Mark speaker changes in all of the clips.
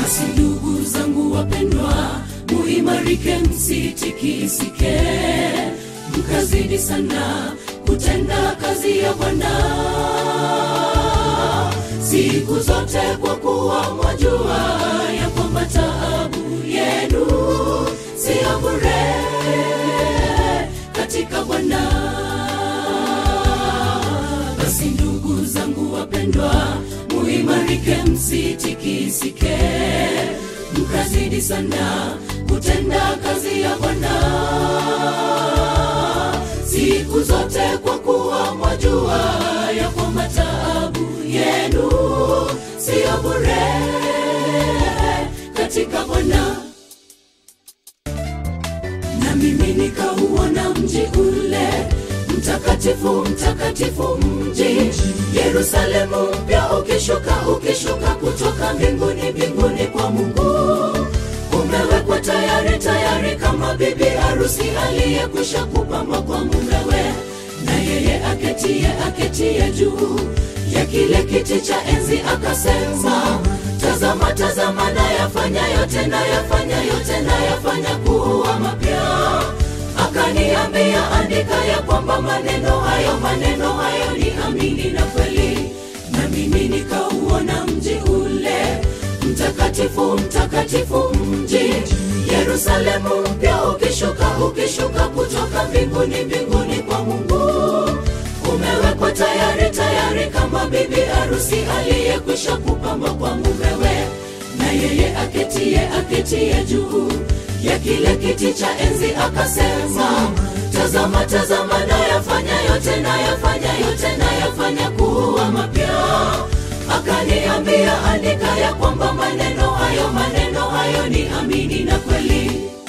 Speaker 1: basi ndugu zangu wapendwa muimarike msitikisike mkazidi sana kutenda kazi ya bwana siku zote kwa kuwa mwajua ya kwamba taabu yenu siyo bure katika bwana basi ndugu zangu wapendwa muimarike msitikisike mkazidi sana kutenda kazi ya bwana siku zote kwa kuwa mwajua ya kwamba taabu yenu siyo bure katika bwana na mimi nikauona mji ule mtakatifu mtakatifu mji yerusalemu mpya ukishuka ukishuka kutoka mbinguni mbinguni kwa mungu umewekwa tayari tayari kama bibi harusi aliyekwisha kupambwa kwa mumewe na yeye aketie aketie juu ya kile kiti cha enzi akasema tazama tazama nayafanya yote nayafanya yote nayafanya kuwa mapya akaniambia andika ya kwamba maneno hayo maneno hayo ni amini na kweli na mimi nikauona mji ule mtakatifu mtakatifu mji yerusalemu mpya ukishuka ukishuka kutoka mbinguni mbinguni kwa mungu umewekwa tayari tayari kama bibi harusi aliyekwisha kupamba kwa mumewe na yeye aketie aketie juu ya kile kiti cha enzi akasema tazama tazama nayafanya yote nayafanya yote nayafanya kuwa mapya akaniambia andika ya kwamba maneno hayo maneno hayo ni amini na kweli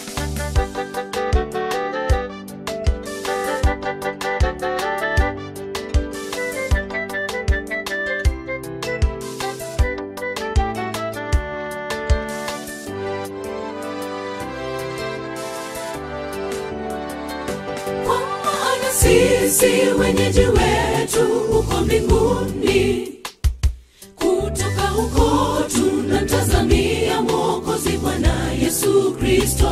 Speaker 1: kwa maana sisi wenyeji wetu huko mbinguni kutoka huko tunamtazamia mwokozi bwana yesu kristo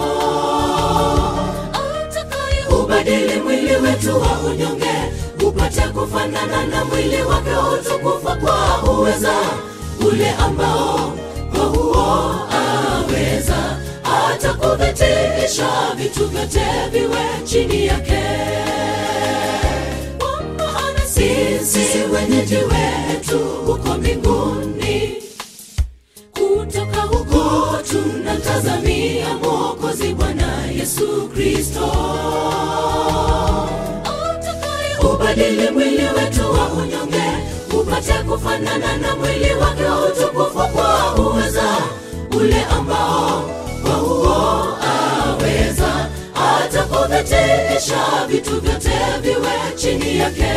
Speaker 1: atakaye ubadili mwili wetu wa unyonge upate kufanana na mwili wake utukufu kwa uweza ule ambao kwa huo aweza hata kuvitisha vitu vyote viwe chini yake kwa maana sisi wenyeji wetu huko mbinguni kutoka huko tunamtazamia mwokozi bwana yesu kristo atakaye ubadili mwili wetu wa unyonge upate kufanana na mwili wake utukufu kwa uweza ule ambao kwa huo aweza hata kuvitisha vitu vyote viwe chini yake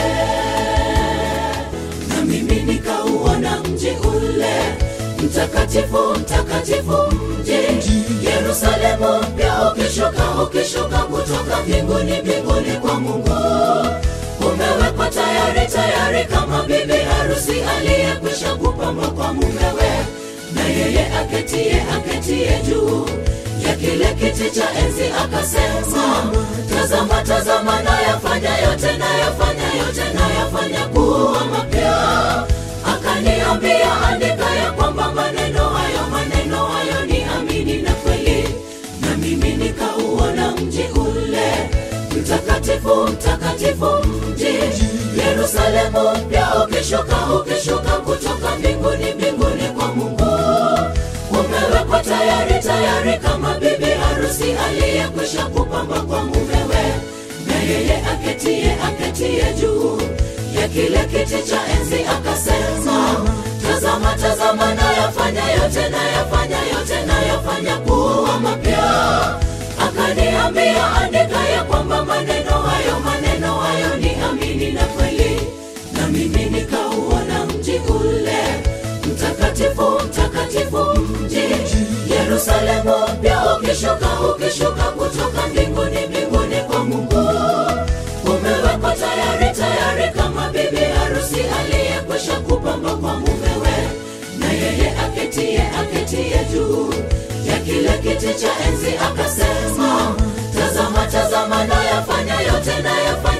Speaker 1: na mimi nikauona mji ule mtakatifu mtakatifu mji yerusalemu mpya ukishuka ukishuka kutoka mbinguni mbinguni kwa mungu umewekwa tayari tayari kama bibi harusi aliyekwisha kupambwa kwa mumewe na yeye aketie aketie juu ya kile kiti cha enzi akasema tazama tazama nayafanya yote nayafanya yote nayafanya kuwa mapya akaniambia andika ya kwamba maneno hayo maneno hayo ni amini na kweli na mimi nikauona mji ule mtakatifu mtakatifu mji yerusalemu mpya ukishuka ukishuka kutoka mbinguni mbinguni kwa mungu umewekwa tayari tayari kama bibi harusi aliyekwisha kupamba kwa mumewe na yeye aketie aketie juu ya kile kiti cha enzi akasema tazama tazama nayafanya yote nayafanya yote nayafanya kuwa mapya akaniambia andika ya kwamba maneno hayo maneno hayo ni amini na kweli na mimi nikauona mji ule mtakatifu mtakatifu mji yerusalemu mpya ukishuka ukishuka kutoka mbinguni mbinguni kwa mungu umewekwa tayari tayari kama bibi harusi aliyekwisha kupamba kwa mumewe na yeye ake aketie aketie juu ya kile kiti cha enzi akasema tazama tazama nayafanya yote nayafanya